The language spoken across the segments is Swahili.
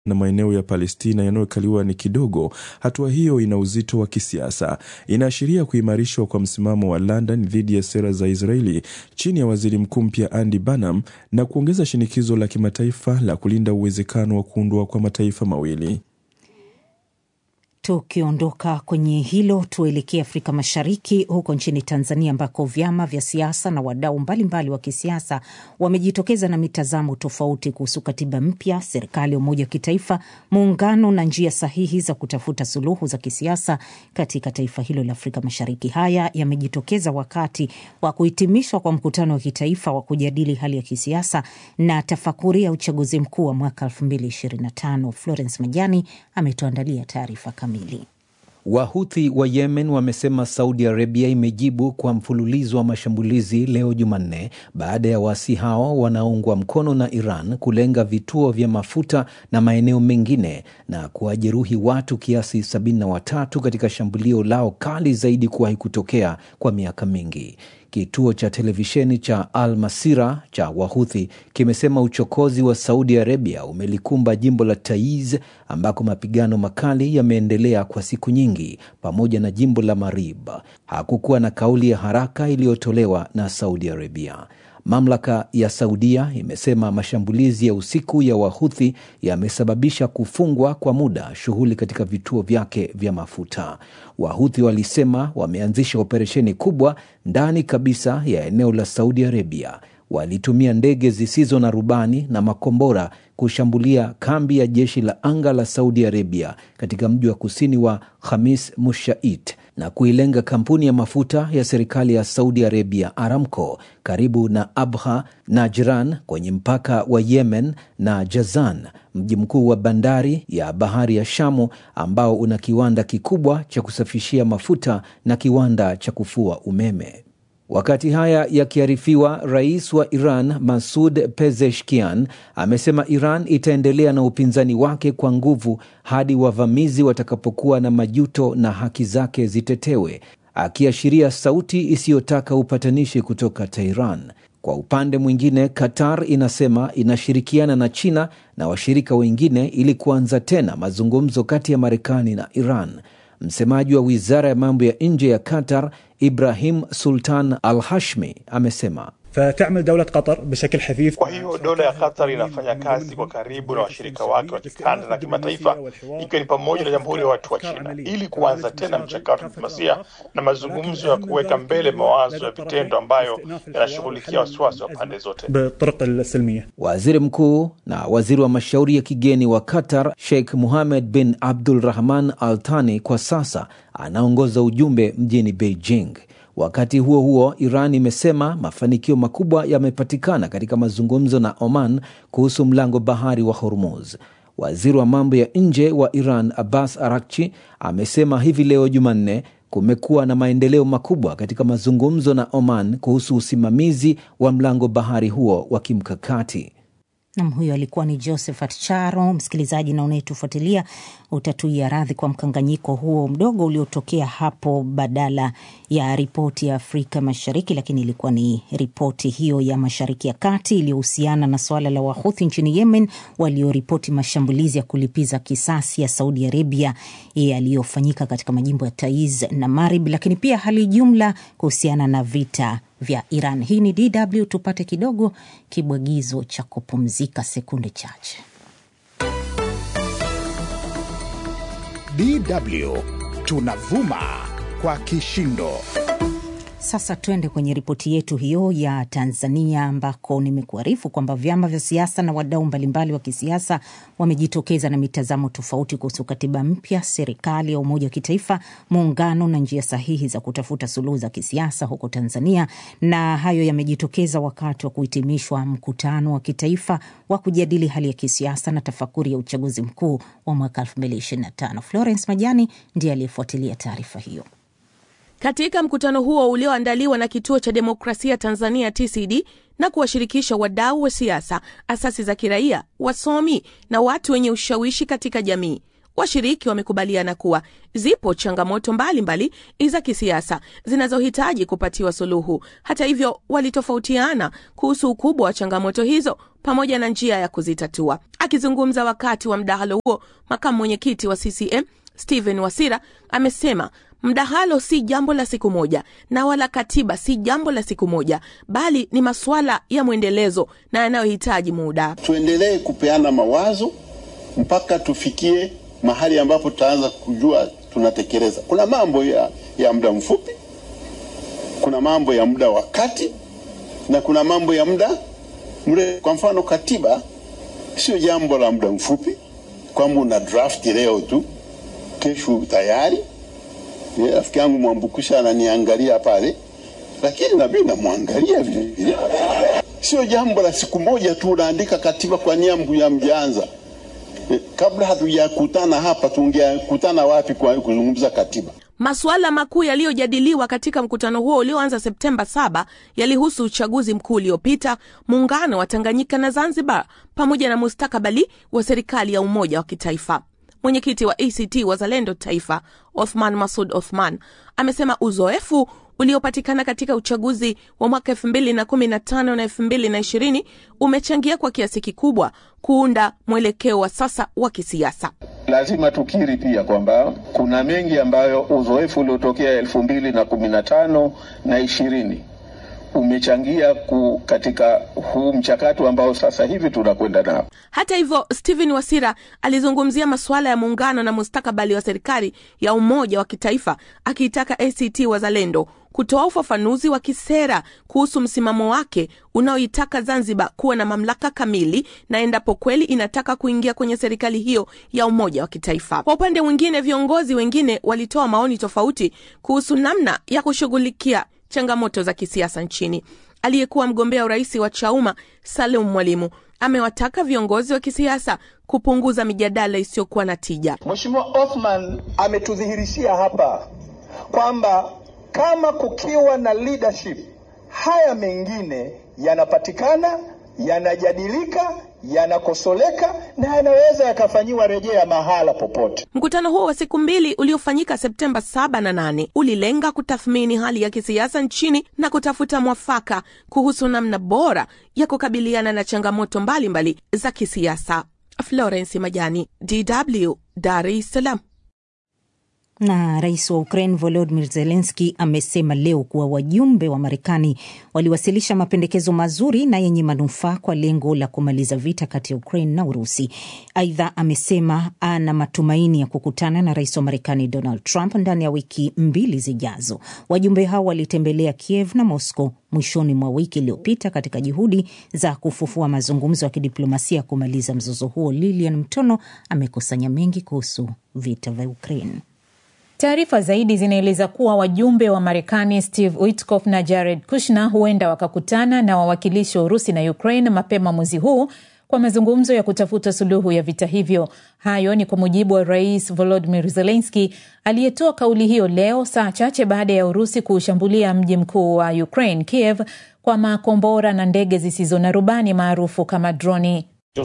na maeneo ya Palestina yanayokaliwa ni kidogo, hatua hiyo ina uzito wa kisiasa. Inaashiria kuimarishwa kwa msimamo wa London dhidi ya sera za Israeli chini ya waziri mkuu mpya Andy Burnham na kuongeza shinikizo la kimataifa la kulinda uwezekano wa kuundwa kwa mataifa mawili. Tukiondoka kwenye hilo, tuelekee Afrika Mashariki, huko nchini Tanzania ambako vyama vya siasa na wadau mbalimbali wa kisiasa wamejitokeza na mitazamo tofauti kuhusu katiba mpya, serikali ya umoja wa kitaifa, muungano na njia sahihi za kutafuta suluhu za kisiasa katika taifa hilo la Afrika Mashariki. Haya yamejitokeza wakati wa kuhitimishwa kwa mkutano wa kitaifa wa kujadili hali ya kisiasa na tafakuri ya uchaguzi mkuu wa mwaka 2025. Florence Majani ametuandalia taarifa kamili. Wahuthi wa Yemen wamesema Saudi Arabia imejibu kwa mfululizo wa mashambulizi leo Jumanne baada ya waasi hao wanaoungwa mkono na Iran kulenga vituo vya mafuta na maeneo mengine na kuwajeruhi watu kiasi 73 katika shambulio lao kali zaidi kuwahi kutokea kwa miaka mingi. Kituo cha televisheni cha Al Masira cha Wahuthi kimesema uchokozi wa Saudi Arabia umelikumba jimbo la Taiz ambako mapigano makali yameendelea kwa siku nyingi, pamoja na jimbo la Marib. Hakukuwa na kauli ya haraka iliyotolewa na Saudi Arabia. Mamlaka ya Saudia imesema mashambulizi ya usiku ya Wahuthi yamesababisha kufungwa kwa muda shughuli katika vituo vyake vya mafuta. Wahuthi walisema wameanzisha operesheni kubwa ndani kabisa ya eneo la Saudi Arabia. Walitumia ndege zisizo na rubani na makombora kushambulia kambi ya jeshi la anga la Saudi Arabia katika mji wa kusini wa Khamis Mushait na kuilenga kampuni ya mafuta ya serikali ya Saudi Arabia Aramco karibu na Abha Najran kwenye mpaka wa Yemen na Jazan, mji mkuu wa bandari ya bahari ya Shamu ambao una kiwanda kikubwa cha kusafishia mafuta na kiwanda cha kufua umeme. Wakati haya yakiarifiwa, rais wa Iran Masud Pezeshkian amesema Iran itaendelea na upinzani wake kwa nguvu hadi wavamizi watakapokuwa na majuto na haki zake zitetewe, akiashiria sauti isiyotaka upatanishi kutoka Tehran. Kwa upande mwingine, Qatar inasema inashirikiana na China na washirika wengine ili kuanza tena mazungumzo kati ya Marekani na Iran. Msemaji wa wizara ya mambo ya nje ya Qatar Ibrahim Sultan Al Hashmi amesema فتعمل دولة قطر بشكل حثيث Kwa hiyo dola ya Qatar inafanya kazi kwa karibu na washirika wake wa kikanda na kimataifa, ikiwa ni pamoja na Jamhuri ya Watu wa China, ili kuanza tena mchakato wa diplomasia na mazungumzo ya kuweka mbele mawazo ya vitendo ambayo yanashughulikia wasiwasi wa pande zote. بالطرق السلمية Waziri mkuu na waziri wa mashauri ya kigeni wa Qatar Sheikh Mohammed bin Abdul Rahman Al Thani kwa sasa anaongoza ujumbe mjini Beijing. Wakati huo huo, Iran imesema mafanikio makubwa yamepatikana katika mazungumzo na Oman kuhusu mlango bahari wa Hormuz. Waziri wa mambo ya nje wa Iran Abbas Arakchi amesema hivi leo Jumanne kumekuwa na maendeleo makubwa katika mazungumzo na Oman kuhusu usimamizi wa mlango bahari huo wa kimkakati. Nam, huyo alikuwa ni Josephat Charo. Msikilizaji na unayetufuatilia, utatuia radhi kwa mkanganyiko huo mdogo uliotokea hapo badala ya ripoti ya Afrika Mashariki, lakini ilikuwa ni ripoti hiyo ya Mashariki ya Kati iliyohusiana na suala la Wahuthi nchini Yemen walioripoti mashambulizi ya kulipiza kisasi ya Saudi Arabia yaliyofanyika katika majimbo ya Taiz na Marib, lakini pia hali jumla kuhusiana na vita vya Iran. Hii ni DW, tupate kidogo kibwagizo cha kupumzika sekunde chache. DW tunavuma kwa kishindo. Sasa twende kwenye ripoti yetu hiyo ya Tanzania, ambako nimekuarifu kwamba vyama vya siasa na wadau mbalimbali wa kisiasa wamejitokeza na mitazamo tofauti kuhusu katiba mpya, serikali ya umoja wa kitaifa, muungano na njia sahihi za kutafuta suluhu za kisiasa huko Tanzania. Na hayo yamejitokeza wakati wa kuhitimishwa mkutano wa kitaifa wa kujadili hali ya kisiasa na tafakuri ya uchaguzi mkuu wa mwaka 2025. Florence Majani ndiye aliyefuatilia taarifa hiyo. Katika mkutano huo ulioandaliwa na Kituo cha Demokrasia Tanzania TCD na kuwashirikisha wadau wa siasa, asasi za kiraia, wasomi na watu wenye ushawishi katika jamii, washiriki wamekubaliana kuwa zipo changamoto mbalimbali za kisiasa zinazohitaji kupatiwa suluhu. Hata hivyo, walitofautiana kuhusu ukubwa wa changamoto hizo pamoja na njia ya kuzitatua. Akizungumza wakati wa mdahalo huo, makamu mwenyekiti wa CCM Stephen Wasira amesema mdahalo si jambo la siku moja na wala katiba si jambo la siku moja, bali ni masuala ya mwendelezo na yanayohitaji muda. Tuendelee kupeana mawazo mpaka tufikie mahali ambapo tutaanza kujua tunatekeleza. Kuna mambo ya, ya muda mfupi, kuna mambo ya muda wa kati na kuna mambo ya muda mrefu. Kwa mfano, katiba sio jambo la muda mfupi kwamba una draft leo tu kesho tayari. Rafiki yangu Mwambukusha ananiangalia pale, lakini na mimi namwangalia vile vile. Sio jambo la siku moja tu unaandika katiba kwa nia ya mjanza. Kabla hatujakutana hapa, tungekutana wapi kwa kuzungumza katiba? Masuala makuu yaliyojadiliwa katika mkutano huo ulioanza Septemba 7 yalihusu uchaguzi mkuu uliopita, muungano wa Tanganyika na Zanzibar, pamoja na mustakabali wa serikali ya umoja wa kitaifa. Mwenyekiti wa ACT Wazalendo Taifa, Othman Masud Othman, amesema uzoefu uliopatikana katika uchaguzi wa mwaka elfu mbili na kumi na tano na elfu mbili na ishirini umechangia kwa kiasi kikubwa kuunda mwelekeo wa sasa wa kisiasa. Lazima tukiri pia kwamba kuna mengi ambayo uzoefu uliotokea elfu mbili na kumi na tano na ishirini umechangia ku katika huu mchakato ambao sasa hivi tunakwenda nao. Hata hivyo, Stephen Wasira alizungumzia masuala ya muungano na mustakabali wa serikali ya umoja wa kitaifa, akiitaka ACT Wazalendo kutoa ufafanuzi wa kisera kuhusu msimamo wake unaoitaka Zanzibar kuwa na mamlaka kamili na endapo kweli inataka kuingia kwenye serikali hiyo ya umoja wa kitaifa. Kwa upande mwingine, viongozi wengine walitoa maoni tofauti kuhusu namna ya kushughulikia changamoto za kisiasa nchini. Aliyekuwa mgombea urais wa Chauma Salum Mwalimu amewataka viongozi wa kisiasa kupunguza mijadala isiyokuwa na tija. Mheshimiwa Othman ametudhihirishia hapa kwamba kama kukiwa na leadership, haya mengine yanapatikana, yanajadilika, yanakosoleka na yanaweza yakafanyiwa rejea mahala popote. Mkutano huo wa siku mbili uliofanyika Septemba 7 na 8 ulilenga kutathmini hali ya kisiasa nchini na kutafuta mwafaka kuhusu namna bora ya kukabiliana na changamoto mbalimbali mbali za kisiasa. Florence Majani, DW, Dar es Salaam. Na rais wa Ukraine Volodymyr Zelensky amesema leo kuwa wajumbe wa Marekani waliwasilisha mapendekezo mazuri na yenye manufaa kwa lengo la kumaliza vita kati ya Ukraine na Urusi. Aidha, amesema ana matumaini ya kukutana na rais wa Marekani Donald Trump ndani ya wiki mbili zijazo. Wajumbe hao walitembelea Kiev na Moscow mwishoni mwa wiki iliyopita katika juhudi za kufufua mazungumzo ya kidiplomasia ya kumaliza mzozo huo. Lilian Mtono amekusanya mengi kuhusu vita vya Ukraine. Taarifa zaidi zinaeleza kuwa wajumbe wa Marekani Steve Witkoff na Jared Kushner huenda wakakutana na wawakilishi wa Urusi na Ukraine mapema mwezi huu kwa mazungumzo ya kutafuta suluhu ya vita hivyo. Hayo ni kwa mujibu wa Rais Volodymyr Zelensky aliyetoa kauli hiyo leo, saa chache baada ya Urusi kuushambulia mji mkuu wa Ukraine, Kiev, kwa makombora na ndege zisizo na rubani maarufu kama droni.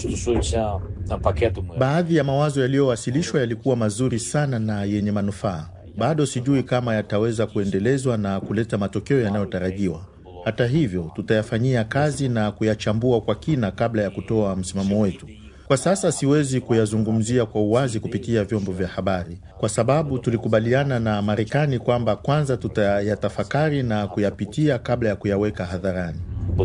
Baadhi ya mawazo yaliyowasilishwa yalikuwa mazuri sana na yenye manufaa. Bado sijui kama yataweza kuendelezwa na kuleta matokeo yanayotarajiwa. Hata hivyo, tutayafanyia kazi na kuyachambua kwa kina kabla ya kutoa msimamo wetu. Kwa sasa siwezi kuyazungumzia kwa uwazi kupitia vyombo vya habari, kwa sababu tulikubaliana na Marekani kwamba kwanza tutayatafakari na kuyapitia kabla ya kuyaweka hadharani.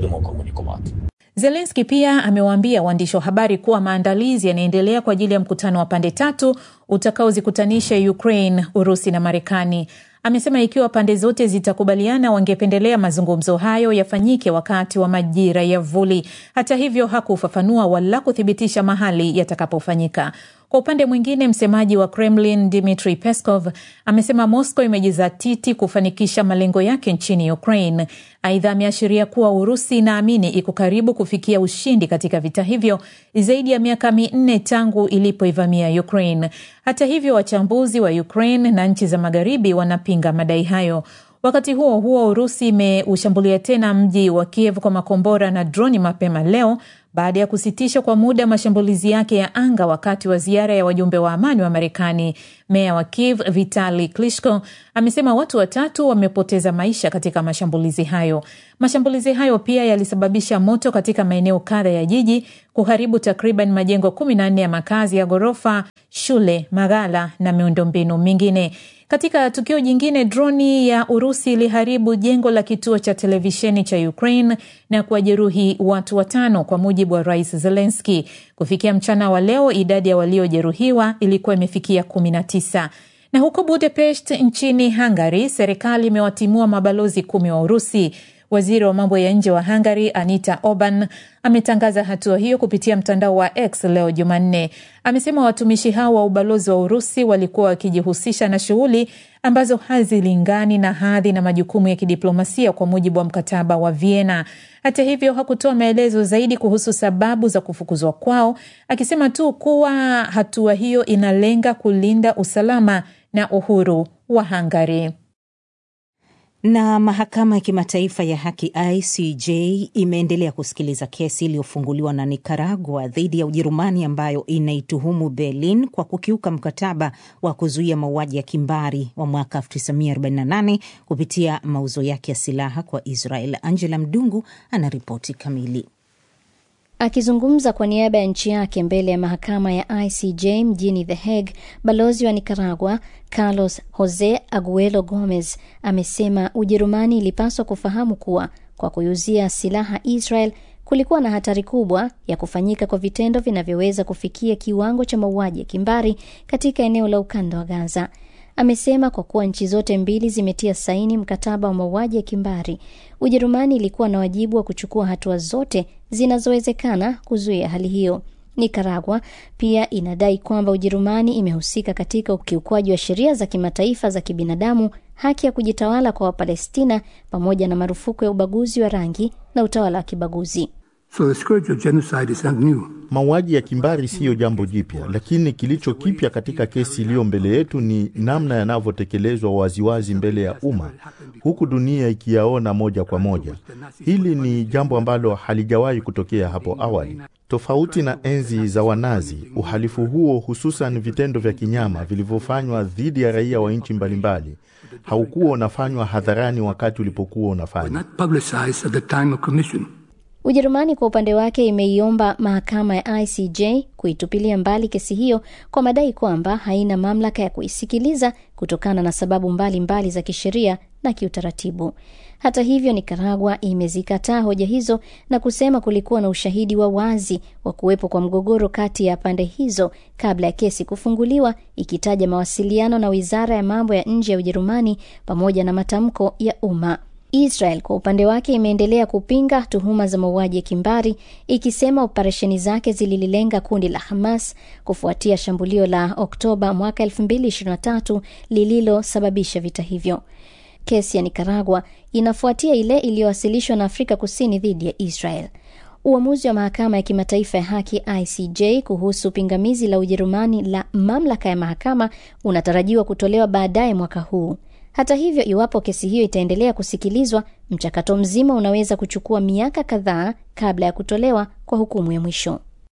Zelenski pia amewaambia waandishi wa habari kuwa maandalizi yanaendelea kwa ajili ya mkutano wa pande tatu utakaozikutanisha Ukraine, Urusi na Marekani. Amesema ikiwa pande zote zitakubaliana, wangependelea mazungumzo hayo yafanyike wakati wa majira ya vuli. Hata hivyo, hakufafanua wala kuthibitisha mahali yatakapofanyika. Kwa upande mwingine, msemaji wa Kremlin Dmitry Peskov amesema Moscow imejizatiti kufanikisha malengo yake nchini Ukraine. Aidha, ameashiria kuwa Urusi inaamini iko karibu kufikia ushindi katika vita hivyo zaidi ya miaka minne tangu ilipoivamia Ukraine. Hata hivyo, wachambuzi wa Ukraine na nchi za magharibi wanapinga madai hayo. Wakati huo huo, Urusi imeushambulia tena mji wa Kiev kwa makombora na droni mapema leo baada ya kusitisha kwa muda mashambulizi yake ya anga wakati wa ziara ya wajumbe wa amani wa Marekani. Meya wa Kiev Vitali Klitschko amesema watu watatu wamepoteza maisha katika mashambulizi hayo. Mashambulizi hayo pia yalisababisha moto katika maeneo kadha ya jiji, kuharibu takriban majengo kumi na nne ya makazi ya ghorofa, shule, maghala na miundombinu mingine. Katika tukio jingine, droni ya Urusi iliharibu jengo la kituo cha televisheni cha Ukraine na kuwajeruhi watu watano, kwa mujibu wa Rais Zelenski. Kufikia mchana wa leo, idadi ya waliojeruhiwa ilikuwa imefikia kumi na tisa. Na huko Budapest nchini Hungary, serikali imewatimua mabalozi kumi wa Urusi. Waziri wa mambo ya nje wa Hungary Anita Orban ametangaza hatua hiyo kupitia mtandao wa X leo Jumanne. Amesema watumishi hao wa ubalozi wa Urusi walikuwa wakijihusisha na shughuli ambazo hazilingani na hadhi na majukumu ya kidiplomasia kwa mujibu wa mkataba wa Vienna. Hata hivyo, hakutoa maelezo zaidi kuhusu sababu za kufukuzwa kwao, akisema tu kuwa hatua hiyo inalenga kulinda usalama na uhuru wa Hungary. Na mahakama ya kimataifa ya haki ICJ imeendelea kusikiliza kesi iliyofunguliwa na Nicaragua dhidi ya Ujerumani ambayo inaituhumu Berlin kwa kukiuka mkataba wa kuzuia mauaji ya kimbari wa mwaka 1948 kupitia mauzo yake ya silaha kwa Israel. Angela Mdungu ana ripoti kamili. Akizungumza kwa niaba ya nchi yake mbele ya mahakama ya ICJ mjini The Hague, balozi wa Nicaragua Carlos Jose Aguelo Gomez amesema Ujerumani ilipaswa kufahamu kuwa kwa kuiuzia silaha Israel kulikuwa na hatari kubwa ya kufanyika kwa vitendo vinavyoweza kufikia kiwango cha mauaji ya kimbari katika eneo la ukanda wa Gaza. Amesema kwa kuwa nchi zote mbili zimetia saini mkataba wa mauaji ya kimbari, Ujerumani ilikuwa na wajibu wa kuchukua hatua zote zinazowezekana kuzuia hali hiyo. Nicaragua pia inadai kwamba Ujerumani imehusika katika ukiukwaji wa sheria za kimataifa za kibinadamu, haki ya kujitawala kwa Wapalestina, pamoja na marufuku ya ubaguzi wa rangi na utawala wa kibaguzi. So the scourge of genocide is not new. Mauaji ya kimbari siyo jambo jipya, lakini kilicho kipya katika kesi iliyo mbele yetu ni namna yanavyotekelezwa waziwazi mbele ya umma, huku dunia ikiyaona moja kwa moja. Hili ni jambo ambalo halijawahi kutokea hapo awali. Tofauti na enzi za Wanazi, uhalifu huo, hususan vitendo vya kinyama vilivyofanywa dhidi ya raia wa nchi mbalimbali, haukuwa unafanywa hadharani wakati ulipokuwa unafanywa. Ujerumani kwa upande wake imeiomba mahakama ya ICJ kuitupilia mbali kesi hiyo kwa madai kwamba haina mamlaka ya kuisikiliza kutokana na sababu mbalimbali mbali za kisheria na kiutaratibu. Hata hivyo, Nikaragua imezikataa hoja hizo na kusema kulikuwa na ushahidi wa wazi wa kuwepo kwa mgogoro kati ya pande hizo kabla ya kesi kufunguliwa, ikitaja mawasiliano na wizara ya mambo ya nje ya Ujerumani pamoja na matamko ya umma. Israel kwa upande wake imeendelea kupinga tuhuma za mauaji ya kimbari ikisema operesheni zake zilililenga kundi la Hamas kufuatia shambulio la Oktoba mwaka 2023 lililosababisha vita hivyo. Kesi ya Nikaragua inafuatia ile iliyowasilishwa na Afrika Kusini dhidi ya Israel. Uamuzi wa mahakama ya kimataifa ya haki ICJ kuhusu pingamizi la Ujerumani la mamlaka ya mahakama unatarajiwa kutolewa baadaye mwaka huu. Hata hivyo, iwapo kesi hiyo itaendelea kusikilizwa, mchakato mzima unaweza kuchukua miaka kadhaa kabla ya kutolewa kwa hukumu ya mwisho.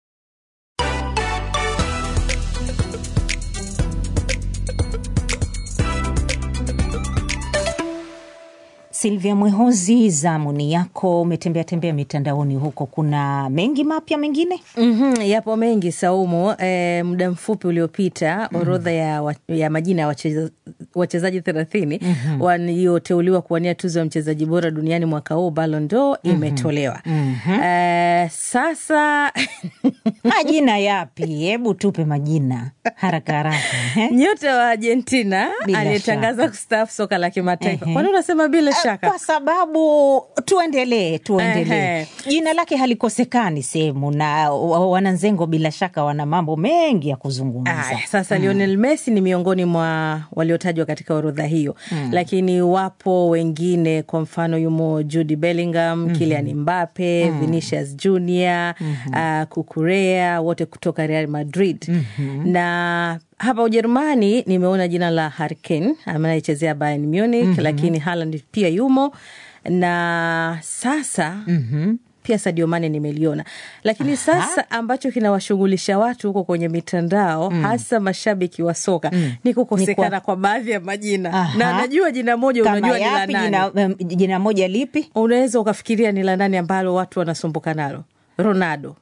Silvia Mwehozi, zamuni yako. Umetembea tembea mitandaoni huko, kuna mengi mapya mengine? Mm-hmm, yapo mengi Saumu. E, muda mfupi uliopita mm. orodha ya, wa, ya majina ya wacheza, wachezaji thelathini mm-hmm. walioteuliwa kuwania tuzo ya mchezaji bora duniani mwaka huu Ballon d'Or imetolewa. Mhm. E, sasa majina yapi? Hebu tupe majina haraka haraka. nyota wa Argentina Bila aliyetangaza shaka. kustaafu soka la kimataifa. Ehe. Kwani unasema bila shaka? Kwa sababu tuendelee, tuendelee. Ehe. Jina lake halikosekani sehemu, na wa- wananzengo bila shaka wana mambo mengi ya kuzungumza. Aya, sasa Lionel Messi ni miongoni mwa waliotajwa katika orodha hiyo Mm. lakini wapo wengine, kwa mfano yumo Jude Bellingham, Mhm. Kylian Mbappe, Mm. Vinicius Junior, uh, Kukurea, wote kutoka Real Madrid Mhm. na hapa Ujerumani nimeona jina la Harry Kane anayechezea Bayern Munich Mhm. lakini Haaland pia yumo na sasa Mhm. pia Sadio Mane nimeliona, lakini sasa ambacho kinawashughulisha watu huko kwenye mitandao Mm. hasa mashabiki wa soka Mm. ni kukosekana Ni kwa- kwa baadhi ya majina Aha. na najua jina moja Kama unajua ni la yapi? nani. Jina, em, jina moja lipi? Unaweza ukafikiria ni la nani ambalo watu wanasumbuka nalo, Ronaldo.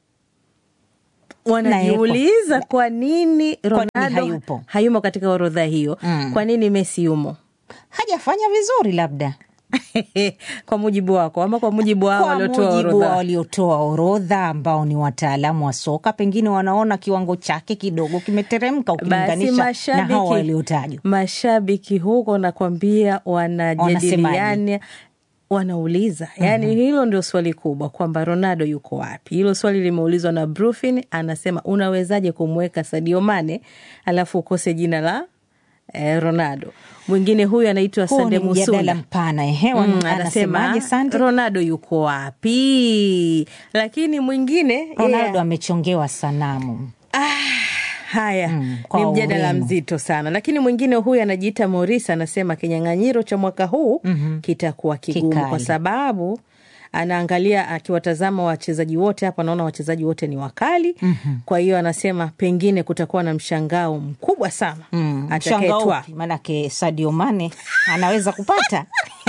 Wanajiuliza kwa nini Ronaldo hayupo? hayumo katika orodha hiyo. Mm. Kwa nini Messi yumo? Hajafanya vizuri labda kwa mujibu wako ama kwa mujibu wao kwa waliotoa mujibu wa orodha? waliotoa orodha ambao ni wataalamu wa soka, pengine wanaona kiwango chake kidogo kimeteremka Basi ukilinganisha na mashabiki hao waliotajwa. mashabiki huko nakwambia, wanajadiliana wanauliza yani, hilo ndio swali kubwa kwamba Ronaldo yuko wapi. Hilo swali limeulizwa na Brufin, anasema unawezaje kumweka Sadio Mane alafu ukose jina la eh, Ronaldo. Mwingine huyu anaitwa Huo Sande ni mjadala Musunda mpana ehe, Mm, anasemaje anasema Sande? Ronaldo yuko wapi? Lakini mwingine Ronaldo yeye- amechongewa sanamu. Haya, kwa ni mjadala urembo. mzito sana, lakini mwingine huyu anajiita Moris anasema kinyang'anyiro cha mwaka huu kitakuwa kigumu Kikali. kwa sababu anaangalia akiwatazama wachezaji wote hapa, anaona wachezaji wote ni wakali. Kwa hiyo anasema pengine kutakuwa na mshangao mkubwa sana Mshangao atakayetwaa. upi? Maanake Sadio Mane anaweza kupata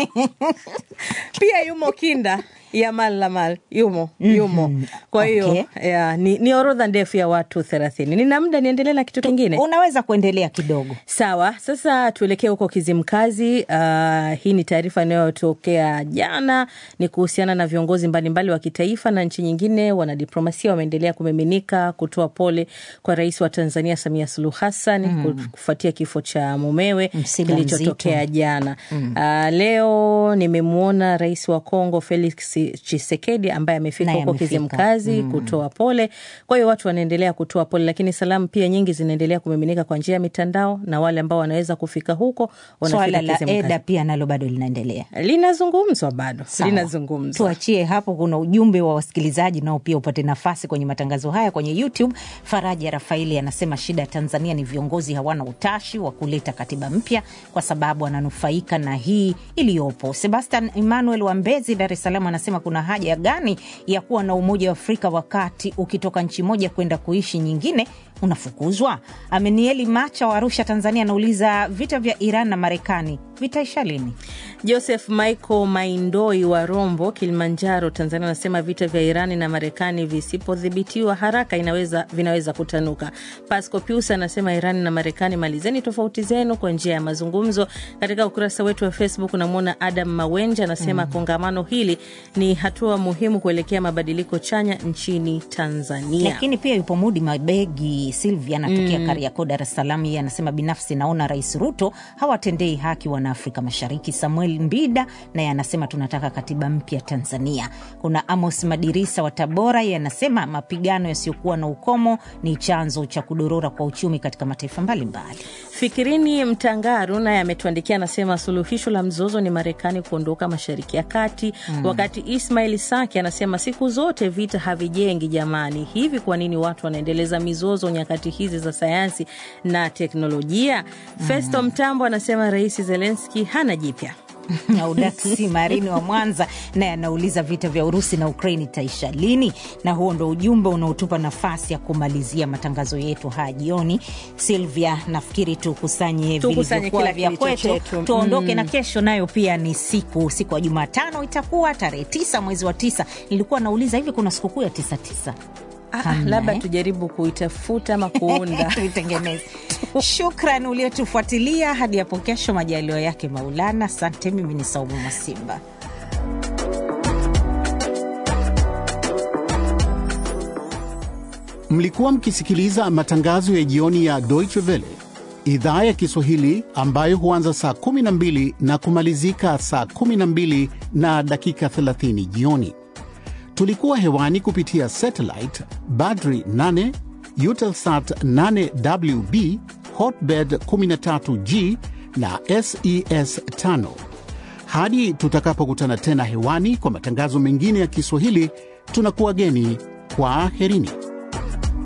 Pia yumo kinda Yamal Lamal yumo yumo. Kwa hiyo Okay. ya, ni, ni orodha ndefu ya watu thelathini. Nina muda niendelee na kitu kingine? Unaweza kuendelea kidogo. Sawa, sasa tuelekee huko Kizimkazi. Uh, hii ni taarifa inayotokea jana, ni kuhusiana na viongozi mbalimbali wa kitaifa na nchi nyingine. Wanadiplomasia wameendelea kumiminika kutoa pole kwa rais wa Tanzania Samia Suluhu Hassan Mm. kufuatia kifo cha mumewe Msiba kilichotokea mzito. jana. Mm. Uh, leo nimemwona rais wa Kongo Felix Tshisekedi ambaye amefika Naye huko amefika. Kizimkazi Mm. kutoa pole. Kwa hiyo watu wanaendelea kutoa pole, lakini salamu pia nyingi zinaendelea kumiminika kwa njia ya mitandao, na wale ambao wanaweza kufika huko Swala wanafika la Kizimkazi. EDA pia nalo bado linaendelea. Linazungumzwa bado, Sawa. linazungumzwa. Tuachie hapo. Kuna ujumbe wa wasikilizaji nao pia upate nafasi kwenye matangazo haya kwenye YouTube. Faraja Rafaeli anasema shida ya Tanzania ni viongozi hawana utashi wa kuleta katiba mpya kwa sababu wananufaika na hii iliyopo. Sebastian Emmanuel wa Mbezi, Dar es Salaam anasema kuna haja gani ya kuwa na Umoja wa Afrika wakati ukitoka nchi moja kwenda kuishi nyingine unafukuzwa? Amenieli Macha wa Arusha, Tanzania anauliza vita vya Iran na Marekani vitaisha lini? Joseph Michael Maindoi wa Rombo, Kilimanjaro, Tanzania anasema vita vya Irani na Marekani visipodhibitiwa haraka inaweza, vinaweza kutanuka. Pasco Pius anasema Irani na Marekani, malizeni tofauti zenu kwa njia ya mazungumzo. Katika ukurasa wetu wa Facebook unamwona Adam Mawenja anasema kongamano hili ni hatua muhimu kuelekea mabadiliko chanya nchini Tanzania. lakini pia yupo Mudi Mabegi Silvia anatokea Mm. Kariakoo, Dar es Salaam. Yeye anasema binafsi naona Rais Ruto hawatendei haki wana Afrika Mashariki. Samuel Mbida naye anasema tunataka katiba mpya Tanzania. Kuna Amos Madirisa wa Tabora, yeye anasema mapigano yasiyokuwa na ukomo ni chanzo cha kudorora kwa uchumi katika mataifa mbalimbali. Fikirini Mtangaru naye ametuandikia anasema suluhisho la mzozo ni Marekani kuondoka Mashariki ya Kati. Mm. Wakati Ismail Saki anasema siku zote vita havijengi jamani, hivi kwa nini watu wanaendeleza mizozo nyakati hizi za sayansi na teknolojia? Festo Mtambo anasema Rais Zelenski hana jipya. Audaksi Marini wa Mwanza naye anauliza vita vya Urusi na Ukraini itaisha lini? Na huo ndo ujumbe unaotupa nafasi ya kumalizia matangazo yetu haya jioni. Silvia, nafikiri tukusanye Tukusanye vilivyokuwa kila vya kilicho kwetu chetu. tuondoke, Mm. na kesho nayo pia ni siku siku ya Jumatano, itakuwa tarehe tisa mwezi wa tisa. Nilikuwa nauliza hivi, kuna sikukuu ya tisa tisa? Ah, Hamna, labda eh? tujaribu kuitafuta ama kuunda tuitengeneze. Shukran uliotufuatilia hadi hapo kesho, majaliwa yake Maulana. Asante. Mimi ni Saumu Masimba. Mlikuwa mkisikiliza matangazo ya jioni ya Deutsche Welle idhaa ya Kiswahili ambayo huanza saa 12 na kumalizika saa 12 na dakika 30 jioni. Tulikuwa hewani kupitia satellite Badri 8, Eutelsat 8WB, Hotbird 13G na SES 5. Hadi tutakapokutana tena hewani kwa matangazo mengine ya Kiswahili, tunakuwa geni kwa aherini.